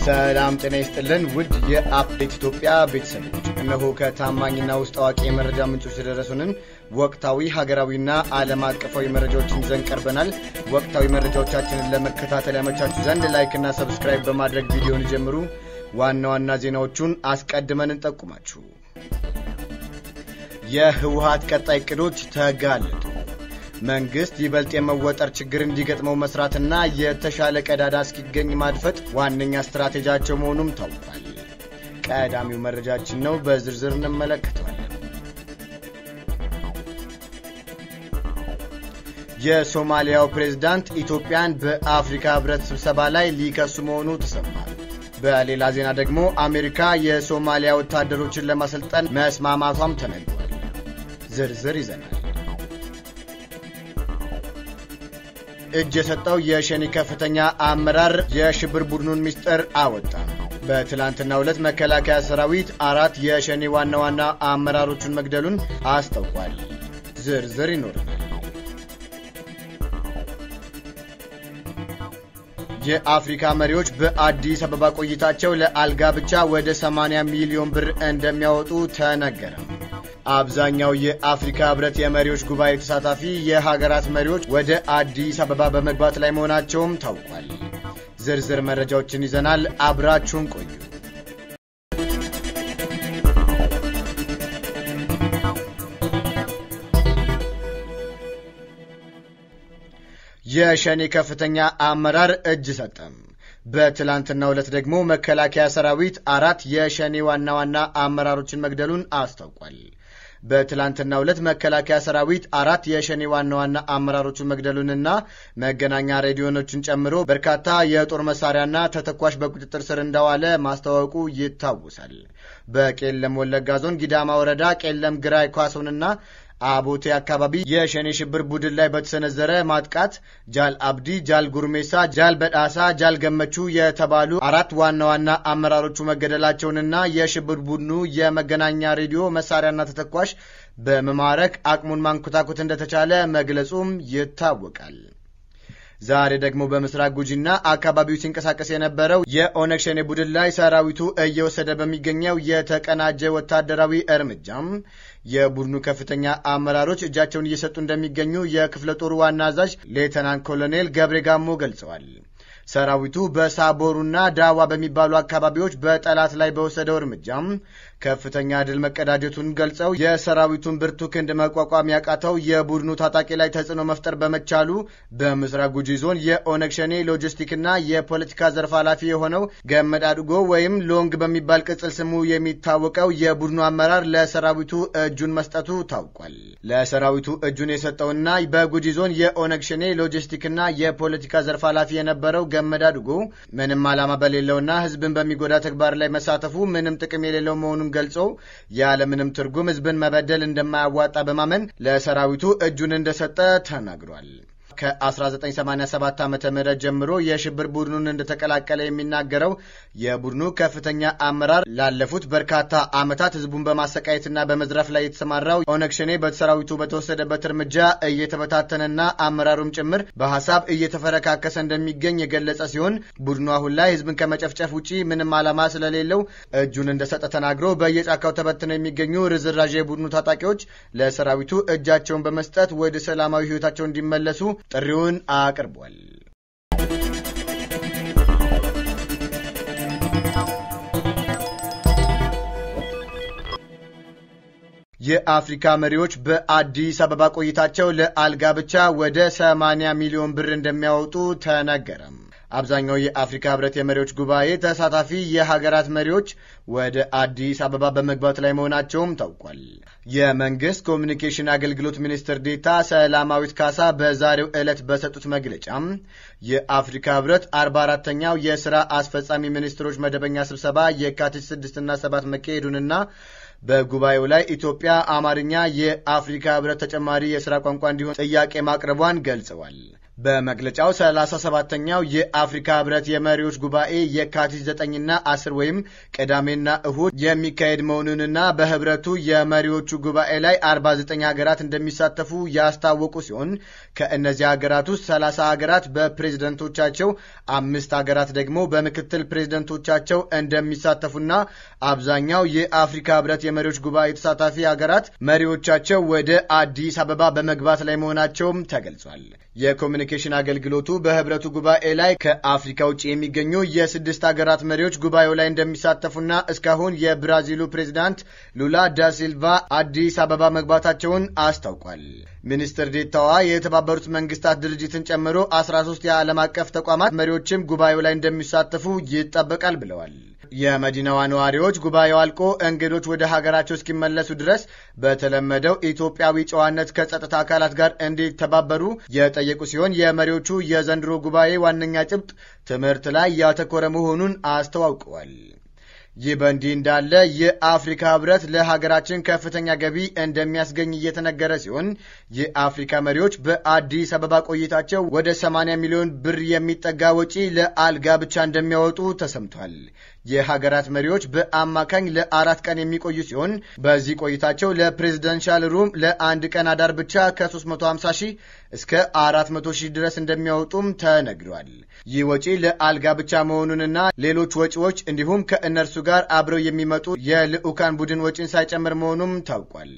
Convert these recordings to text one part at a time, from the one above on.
ሰላም ጤና ይስጥልን ውድ የአፕዴት ኢትዮጵያ ቤተሰቦች፣ እነሆ ከታማኝና ውስጥ አዋቂ የመረጃ ምንጮች የደረሱንን ወቅታዊ ሀገራዊና ዓለም አቀፋዊ መረጃዎችን ይዘን ቀርበናል። ወቅታዊ መረጃዎቻችንን ለመከታተል ያመቻችሁ ዘንድ ላይክና ሰብስክራይብ በማድረግ ቪዲዮን ይጀምሩ። ዋና ዋና ዜናዎቹን አስቀድመን እንጠቁማችሁ። የህወሀት ቀጣይ እቅዶች ተጋለጡ። መንግስት ይበልጥ የመወጠር ችግር እንዲገጥመው መስራትና የተሻለ ቀዳዳ እስኪገኝ ማድፈጥ ዋነኛ ስትራቴጂያቸው መሆኑም ታውቋል። ቀዳሚው መረጃችን ነው፣ በዝርዝር እንመለከተዋለን። የሶማሊያው ፕሬዝዳንት ኢትዮጵያን በአፍሪካ ህብረት ስብሰባ ላይ ሊከሱ መሆኑ ተሰማል። በሌላ ዜና ደግሞ አሜሪካ የሶማሊያ ወታደሮችን ለማሰልጠን መስማማቷም ተነግሯል። ዝርዝር ይዘናል። እጅ የሰጠው የሸኔ ከፍተኛ አመራር የሽብር ቡድኑን ምስጢር አወጣ። በትላንትናው ዕለት መከላከያ ሰራዊት አራት የሸኔ ዋና ዋና አመራሮቹን መግደሉን አስታውቋል። ዝርዝር ይኖረናል። የአፍሪካ መሪዎች በአዲስ አበባ ቆይታቸው ለአልጋ ብቻ ወደ 80 ሚሊዮን ብር እንደሚያወጡ ተነገረ። አብዛኛው የአፍሪካ ህብረት የመሪዎች ጉባኤ ተሳታፊ የሀገራት መሪዎች ወደ አዲስ አበባ በመግባት ላይ መሆናቸውም ታውቋል። ዝርዝር መረጃዎችን ይዘናል። አብራችሁን ቆዩ። የሸኔ ከፍተኛ አመራር እጅ ሰጠም። በትላንትናው ዕለት ደግሞ መከላከያ ሰራዊት አራት የሸኔ ዋና ዋና አመራሮችን መግደሉን አስታውቋል። በትላንትናው ዕለት መከላከያ ሰራዊት አራት የሸኔ ዋና ዋና አመራሮችን መግደሉንና መገናኛ ሬዲዮኖችን ጨምሮ በርካታ የጦር መሳሪያና ተተኳሽ በቁጥጥር ስር እንዳዋለ ማስታወቁ ይታወሳል። በቄለም ወለጋ ዞን ጊዳማ ወረዳ ቄለም ግራይ ኳሶንና አቦቴ አካባቢ የሸኔ ሽብር ቡድን ላይ በተሰነዘረ ማጥቃት ጃል አብዲ፣ ጃል ጉርሜሳ፣ ጃል በዳሳ፣ ጃል ገመቹ የተባሉ አራት ዋና ዋና አመራሮቹ መገደላቸውንና የሽብር ቡድኑ የመገናኛ ሬዲዮ መሳሪያና ተተኳሽ በመማረክ አቅሙን ማንኮታኮት እንደተቻለ መግለጹም ይታወቃል። ዛሬ ደግሞ በምስራቅ ጉጂና አካባቢው ሲንቀሳቀስ የነበረው የኦነግ ሸኔ ቡድን ላይ ሰራዊቱ እየወሰደ በሚገኘው የተቀናጀ ወታደራዊ እርምጃም የቡድኑ ከፍተኛ አመራሮች እጃቸውን እየሰጡ እንደሚገኙ የክፍለ ጦሩ ዋና አዛዥ ሌተናንት ኮሎኔል ገብሬ ጋሞ ገልጸዋል። ሰራዊቱ በሳቦሩና ዳዋ በሚባሉ አካባቢዎች በጠላት ላይ በወሰደው እርምጃም ከፍተኛ ድል መቀዳጀቱን ገልጸው የሰራዊቱን ብርቱ ክንድ መቋቋም ያቃተው የቡድኑ ታጣቂ ላይ ተጽዕኖ መፍጠር በመቻሉ በምስራቅ ጉጂ ዞን የኦነግ ሸኔ ሎጂስቲክና የፖለቲካ ዘርፍ ኃላፊ የሆነው ገመድ አድጎ ወይም ሎንግ በሚባል ቅጽል ስሙ የሚታወቀው የቡድኑ አመራር ለሰራዊቱ እጁን መስጠቱ ታውቋል። ለሰራዊቱ እጁን የሰጠውና በጉጂ ዞን የኦነግ ሸኔ ሎጂስቲክና የፖለቲካ ዘርፍ ኃላፊ የነበረው ገመድ አድጎ ምንም ዓላማ በሌለውና ሕዝብን በሚጎዳ ተግባር ላይ መሳተፉ ምንም ጥቅም የሌለው መሆኑን ገልጾ ያለምንም ትርጉም ሕዝብን መበደል እንደማያዋጣ በማመን ለሰራዊቱ እጁን እንደሰጠ ተናግሯል። ከ1987 ዓ ም ጀምሮ የሽብር ቡድኑን እንደተቀላቀለ የሚናገረው የቡድኑ ከፍተኛ አመራር ላለፉት በርካታ ዓመታት ህዝቡን በማሰቃየትና በመዝረፍ ላይ የተሰማራው ኦነግ ሸኔ በሰራዊቱ በተወሰደበት እርምጃ እየተበታተነና አመራሩም ጭምር በሀሳብ እየተፈረካከሰ እንደሚገኝ የገለጸ ሲሆን ቡድኑ አሁን ላይ ህዝብን ከመጨፍጨፍ ውጪ ምንም ዓላማ ስለሌለው እጁን እንደሰጠ ተናግሮ በየጫካው ተበትነው የሚገኙ ርዝራዥ የቡድኑ ታጣቂዎች ለሰራዊቱ እጃቸውን በመስጠት ወደ ሰላማዊ ህይወታቸው እንዲመለሱ ጥሪውን አቅርቧል። የአፍሪካ መሪዎች በአዲስ አበባ ቆይታቸው ለአልጋ ብቻ ወደ 80 ሚሊዮን ብር እንደሚያወጡ ተነገረም። አብዛኛው የአፍሪካ ህብረት የመሪዎች ጉባኤ ተሳታፊ የሀገራት መሪዎች ወደ አዲስ አበባ በመግባት ላይ መሆናቸውም ታውቋል። የመንግስት ኮሚኒኬሽን አገልግሎት ሚኒስትር ዴታ ሰላማዊት ካሳ በዛሬው ዕለት በሰጡት መግለጫም የአፍሪካ ህብረት 44ተኛው የሥራ አስፈጻሚ ሚኒስትሮች መደበኛ ስብሰባ የካቲት 6ና 7 መካሄዱንና በጉባኤው ላይ ኢትዮጵያ አማርኛ የአፍሪካ ህብረት ተጨማሪ የሥራ ቋንቋ እንዲሆን ጥያቄ ማቅረቧን ገልጸዋል። በመግለጫው 37ተኛው የአፍሪካ ህብረት የመሪዎች ጉባኤ የካቲት 9ና 10 ወይም ቅዳሜና እሁድ የሚካሄድ መሆኑንና በህብረቱ የመሪዎቹ ጉባኤ ላይ 49 ሀገራት እንደሚሳተፉ ያስታወቁ ሲሆን ከእነዚህ ሀገራት ውስጥ 30 ሀገራት በፕሬዝደንቶቻቸው፣ አምስት ሀገራት ደግሞ በምክትል ፕሬዝደንቶቻቸው እንደሚሳተፉና አብዛኛው የአፍሪካ ህብረት የመሪዎች ጉባኤ ተሳታፊ ሀገራት መሪዎቻቸው ወደ አዲስ አበባ በመግባት ላይ መሆናቸውም ተገልጿል። የኮሚኒኬሽን አገልግሎቱ በህብረቱ ጉባኤ ላይ ከአፍሪካ ውጭ የሚገኙ የስድስት ሀገራት መሪዎች ጉባኤው ላይ እንደሚሳተፉና እስካሁን የብራዚሉ ፕሬዚዳንት ሉላ ዳ ሲልቫ አዲስ አበባ መግባታቸውን አስታውቋል። ሚኒስትር ዴታዋ የተባበሩት መንግስታት ድርጅትን ጨምሮ 13 የዓለም አቀፍ ተቋማት መሪዎችም ጉባኤው ላይ እንደሚሳተፉ ይጠበቃል ብለዋል። የመዲናዋ ነዋሪዎች ጉባኤው አልቆ እንግዶች ወደ ሀገራቸው እስኪመለሱ ድረስ በተለመደው ኢትዮጵያዊ ጨዋነት ከጸጥታ አካላት ጋር እንዲተባበሩ የጠየቁ ሲሆን የመሪዎቹ የዘንድሮ ጉባኤ ዋነኛ ጭብጥ ትምህርት ላይ ያተኮረ መሆኑን አስተዋውቀዋል። ይህ በእንዲህ እንዳለ የአፍሪካ ህብረት ለሀገራችን ከፍተኛ ገቢ እንደሚያስገኝ እየተነገረ ሲሆን የአፍሪካ መሪዎች በአዲስ አበባ ቆይታቸው ወደ 80 ሚሊዮን ብር የሚጠጋ ወጪ ለአልጋ ብቻ እንደሚያወጡ ተሰምቷል። የሀገራት መሪዎች በአማካኝ ለአራት ቀን የሚቆዩ ሲሆን በዚህ ቆይታቸው ለፕሬዚደንሻል ሩም ለአንድ ቀን አዳር ብቻ ከ350 ሺህ እስከ 400 ሺህ ድረስ እንደሚያወጡም ተነግሯል። ይህ ወጪ ለአልጋ ብቻ መሆኑንና ሌሎች ወጪዎች እንዲሁም ከእነርሱ ጋር አብረው የሚመጡ የልዑካን ቡድን ወጪን ሳይጨምር መሆኑም ታውቋል።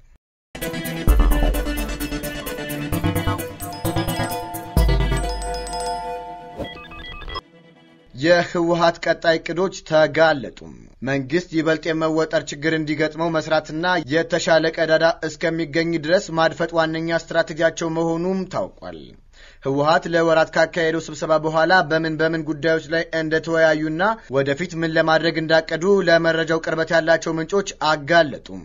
የህወሀት ቀጣይ እቅዶች ተጋለጡ። መንግስት ይበልጥ የመወጠር ችግር እንዲገጥመው መስራትና የተሻለ ቀዳዳ እስከሚገኝ ድረስ ማድፈጥ ዋነኛ ስትራቴጂያቸው መሆኑም ታውቋል። ህወሀት ለወራት ካካሄደው ስብሰባ በኋላ በምን በምን ጉዳዮች ላይ እንደተወያዩና ወደፊት ምን ለማድረግ እንዳቀዱ ለመረጃው ቅርበት ያላቸው ምንጮች አጋለጡም።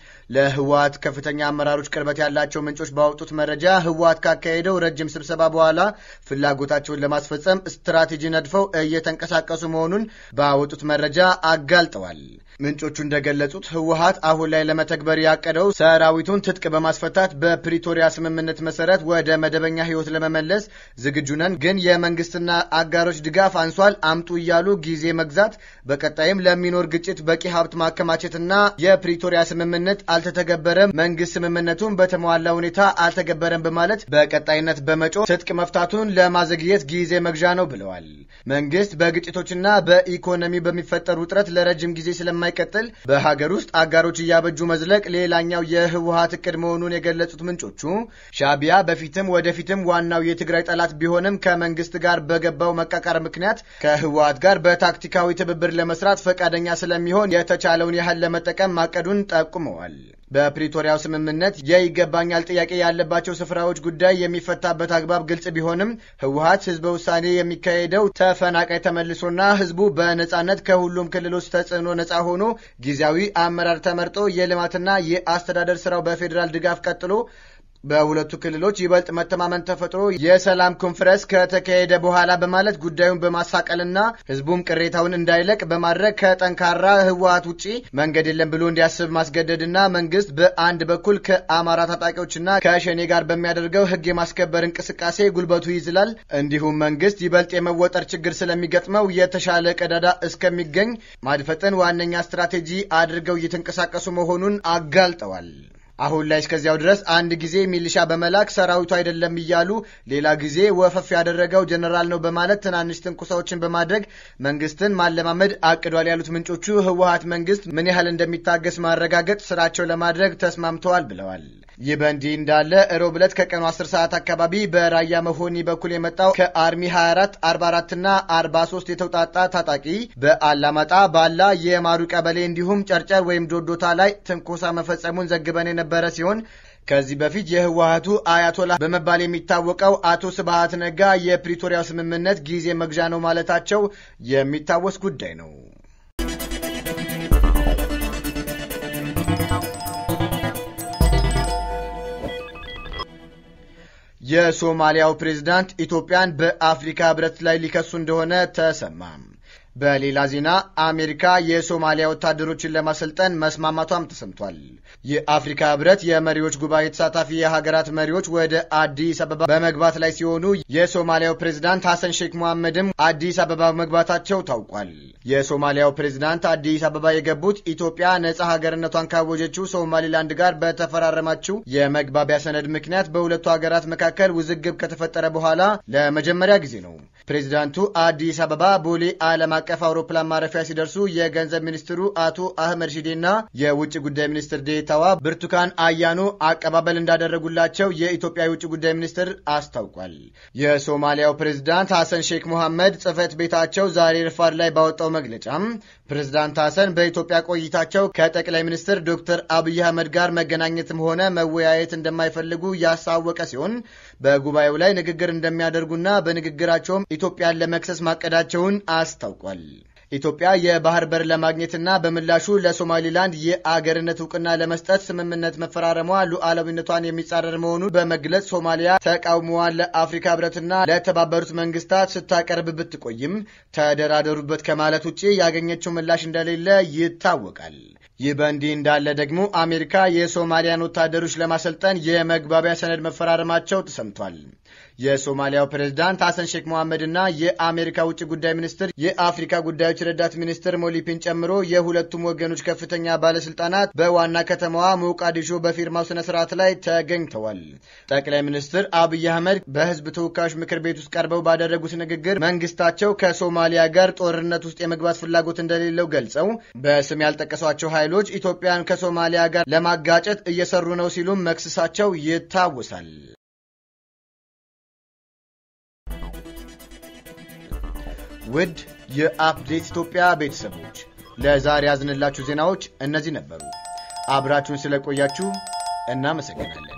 ለህወሀት ከፍተኛ አመራሮች ቅርበት ያላቸው ምንጮች ባወጡት መረጃ ህወሀት ካካሄደው ረጅም ስብሰባ በኋላ ፍላጎታቸውን ለማስፈጸም ስትራቴጂ ነድፈው እየተንቀሳቀሱ መሆኑን ባወጡት መረጃ አጋልጠዋል። ምንጮቹ እንደገለጹት ህወሀት አሁን ላይ ለመተግበር ያቀደው ሰራዊቱን ትጥቅ በማስፈታት በፕሪቶሪያ ስምምነት መሰረት ወደ መደበኛ ህይወት ለመመለስ ዝግጁ ነን፣ ግን የመንግስትና አጋሮች ድጋፍ አንሷል፣ አምጡ እያሉ ጊዜ መግዛት፣ በቀጣይም ለሚኖር ግጭት በቂ ሀብት ማከማቸትና የፕሪቶሪያ ስምምነት አልተተገበረም፣ መንግስት ስምምነቱን በተሟላ ሁኔታ አልተገበረም በማለት በቀጣይነት በመጮ ትጥቅ መፍታቱን ለማዘግየት ጊዜ መግዣ ነው ብለዋል። መንግስት በግጭቶችና በኢኮኖሚ በሚፈጠር ውጥረት ለረጅም ጊዜ ስለማይቀጥል በሀገር ውስጥ አጋሮች እያበጁ መዝለቅ ሌላኛው የህወሀት እቅድ መሆኑን የገለጹት ምንጮቹ ሻዕቢያ በፊትም ወደፊትም ዋናው የትግራይ ጠላት ቢሆንም ከመንግስት ጋር በገባው መቃቃር ምክንያት ከህወሀት ጋር በታክቲካዊ ትብብር ለመስራት ፈቃደኛ ስለሚሆን የተቻለውን ያህል ለመጠቀም ማቀዱን ጠቁመዋል። በፕሪቶሪያው ስምምነት የይገባኛል ጥያቄ ያለባቸው ስፍራዎች ጉዳይ የሚፈታበት አግባብ ግልጽ ቢሆንም ህወሀት ህዝበ ውሳኔ የሚካሄደው ተፈናቃይ ተመልሶና ህዝቡ በነጻነት ከሁሉም ክልሎች ተጽዕኖ ነጻ ሆኖ ጊዜያዊ አመራር ተመርጦ የልማትና የአስተዳደር ስራው በፌዴራል ድጋፍ ቀጥሎ በሁለቱ ክልሎች ይበልጥ መተማመን ተፈጥሮ የሰላም ኮንፈረንስ ከተካሄደ በኋላ በማለት ጉዳዩን በማሳቀልና ህዝቡም ቅሬታውን እንዳይለቅ በማድረግ ከጠንካራ ህወሀት ውጪ መንገድ የለም ብሎ እንዲያስብ ማስገደድና መንግስት በአንድ በኩል ከአማራ ታጣቂዎችና ከሸኔ ጋር በሚያደርገው ህግ የማስከበር እንቅስቃሴ ጉልበቱ ይዝላል፣ እንዲሁም መንግስት ይበልጥ የመወጠር ችግር ስለሚገጥመው የተሻለ ቀዳዳ እስከሚገኝ ማድፈጥን ዋነኛ ስትራቴጂ አድርገው እየተንቀሳቀሱ መሆኑን አጋልጠዋል። አሁን ላይ እስከዚያው ድረስ አንድ ጊዜ ሚሊሻ በመላክ ሰራዊቱ አይደለም እያሉ ሌላ ጊዜ ወፈፍ ያደረገው ጀኔራል ነው በማለት ትናንሽ ትንኩሳዎችን በማድረግ መንግስትን ማለማመድ አቅዷል ያሉት ምንጮቹ ህወሀት መንግስት ምን ያህል እንደሚታገስ ማረጋገጥ ስራቸው ለማድረግ ተስማምተዋል ብለዋል። ይህ በእንዲህ እንዳለ ሮብ ዕለት ከቀኑ 10 ሰዓት አካባቢ በራያ መሆኒ በኩል የመጣው ከአርሚ 24 44 እና 43 የተውጣጣ ታጣቂ በአላማጣ ባላ የማሩ ቀበሌ እንዲሁም ጨርጨር ወይም ዶዶታ ላይ ትንኮሳ መፈጸሙን ዘግበን የነበረ ሲሆን ከዚህ በፊት የህወሀቱ አያቶላ በመባል የሚታወቀው አቶ ስብሃት ነጋ የፕሪቶሪያው ስምምነት ጊዜ መግዣ ነው ማለታቸው የሚታወስ ጉዳይ ነው። የሶማሊያው ፕሬዝዳንት ኢትዮጵያን በአፍሪካ ህብረት ላይ ሊከሱ እንደሆነ ተሰማ። በሌላ ዜና አሜሪካ የሶማሊያ ወታደሮችን ለማሰልጠን መስማማቷም ተሰምቷል። የአፍሪካ ህብረት የመሪዎች ጉባኤ ተሳታፊ የሀገራት መሪዎች ወደ አዲስ አበባ በመግባት ላይ ሲሆኑ የሶማሊያው ፕሬዝዳንት ሐሰን ሼክ መሐመድም አዲስ አበባ መግባታቸው ታውቋል። የሶማሊያው ፕሬዝዳንት አዲስ አበባ የገቡት ኢትዮጵያ ነጻ ሀገርነቷን ካወጀችው ሶማሊላንድ ጋር በተፈራረማችው የመግባቢያ ሰነድ ምክንያት በሁለቱ ሀገራት መካከል ውዝግብ ከተፈጠረ በኋላ ለመጀመሪያ ጊዜ ነው። ፕሬዚዳንቱ አዲስ አበባ ቦሌ ዓለም አቀፍ አውሮፕላን ማረፊያ ሲደርሱ የገንዘብ ሚኒስትሩ አቶ አህመድ ሺዴና የውጭ ጉዳይ ሚኒስትር ዴታዋ ብርቱካን አያኖ አቀባበል እንዳደረጉላቸው የኢትዮጵያ የውጭ ጉዳይ ሚኒስትር አስታውቋል። የሶማሊያው ፕሬዚዳንት ሐሰን ሼክ ሞሐመድ ጽህፈት ቤታቸው ዛሬ ረፋድ ላይ ባወጣው መግለጫም ፕሬዚዳንት ሐሰን በኢትዮጵያ ቆይታቸው ከጠቅላይ ሚኒስትር ዶክተር አብይ አህመድ ጋር መገናኘትም ሆነ መወያየት እንደማይፈልጉ ያሳወቀ ሲሆን በጉባኤው ላይ ንግግር እንደሚያደርጉና በንግግራቸውም ኢትዮጵያን ለመክሰስ ማቀዳቸውን አስታውቋል። ኢትዮጵያ የባህር በር ለማግኘትና በምላሹ ለሶማሊላንድ የአገርነት እውቅና ለመስጠት ስምምነት መፈራረሟ ሉዓላዊነቷን የሚጻረር መሆኑን በመግለጽ ሶማሊያ ተቃውሞዋን ለአፍሪካ ሕብረትና ለተባበሩት መንግስታት ስታቀርብ ብትቆይም ተደራደሩበት ከማለት ውጭ ያገኘችው ምላሽ እንደሌለ ይታወቃል። ይህ በእንዲህ እንዳለ ደግሞ አሜሪካ የሶማሊያን ወታደሮች ለማሰልጠን የመግባቢያ ሰነድ መፈራረማቸው ተሰምቷል። የሶማሊያው ፕሬዝዳንት ሐሰን ሼክ መሐመድ እና የአሜሪካ ውጭ ጉዳይ ሚኒስትር የአፍሪካ ጉዳዮች ረዳት ሚኒስትር ሞሊፒን ጨምሮ የሁለቱም ወገኖች ከፍተኛ ባለስልጣናት በዋና ከተማዋ ሞቃዲሾ በፊርማው ስነ ስርዓት ላይ ተገኝተዋል። ጠቅላይ ሚኒስትር አብይ አህመድ በህዝብ ተወካዮች ምክር ቤት ውስጥ ቀርበው ባደረጉት ንግግር መንግስታቸው ከሶማሊያ ጋር ጦርነት ውስጥ የመግባት ፍላጎት እንደሌለው ገልጸው በስም ያልጠቀሷቸው ኃይሎች ኢትዮጵያን ከሶማሊያ ጋር ለማጋጨት እየሰሩ ነው ሲሉም መክሰሳቸው ይታወሳል። ውድ የአፕዴት ኢትዮጵያ ቤተሰቦች ለዛሬ ያዝንላችሁ ዜናዎች እነዚህ ነበሩ። አብራችሁን ስለቆያችሁ እናመሰግናለን።